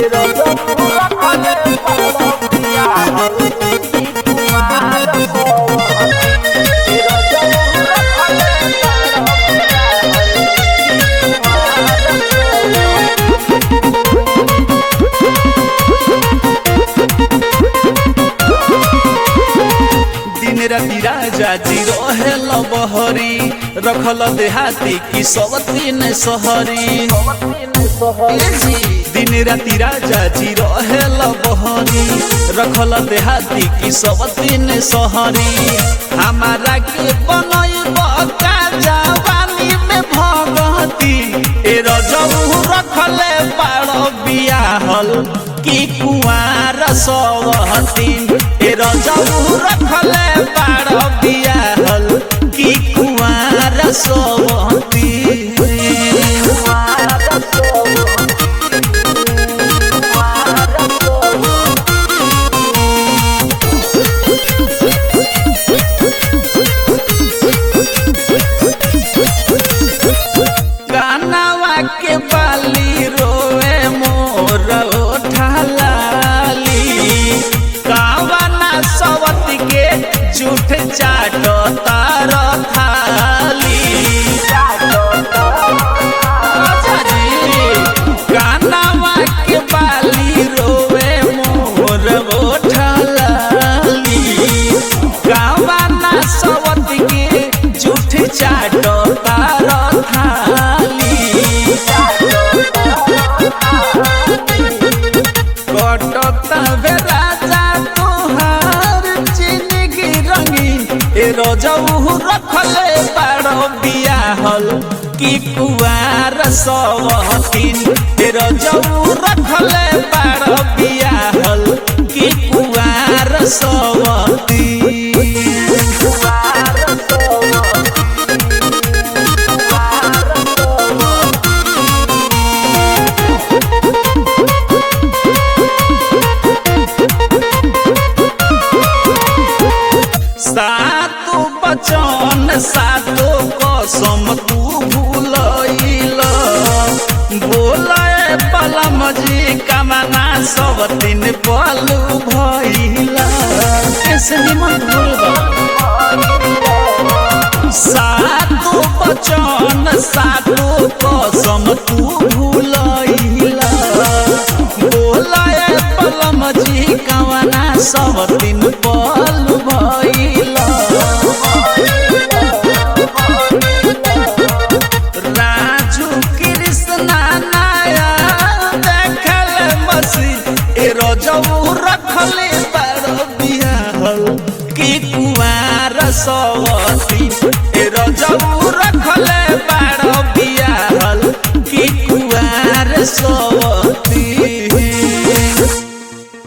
दिन राति राजा जी रहे बहरी रखल देहाती की सब तीन सहरी दिन राति राजा जी रहे बहरी रखल देहाती की सब तीन सहरी हमारा के बनई बका जवानी में भगती ए रजऊ रखले बाड़ बियाहल की कुआर सवहतीन ए रजऊ रखले बाड़ बियाहल की कुआर सवहतीन कानवा के बाली रोए मोर ठालाली कावना सवत के झूठ चाट तार थाली कानवा के बाली रोए मोर ठालाली कावना सवत के झूठ चाट तार थाली कटता बे राजा तोहार जिंदगी रंगी ए रजऊ रखले बाड़ बियाहल की कुआर सवहतीन ए रजऊ रखले बाड़ बियाहल की कुआर सवहतीन सातो बचन सातो कसम तू भूलैल बोले पलम जी कमना सब दिन पलू भैल कैसे निमन भूल सातो बचन सातो कसम तू भूलैल बोले पलम जी कमना सब दिन पलू भैल राजू कृष्णा नाया देखल मसी ए रजऊ रखले बार बियाहल की कुआर सवती ए रजऊ रखले बार बियाहल की कुआर सवती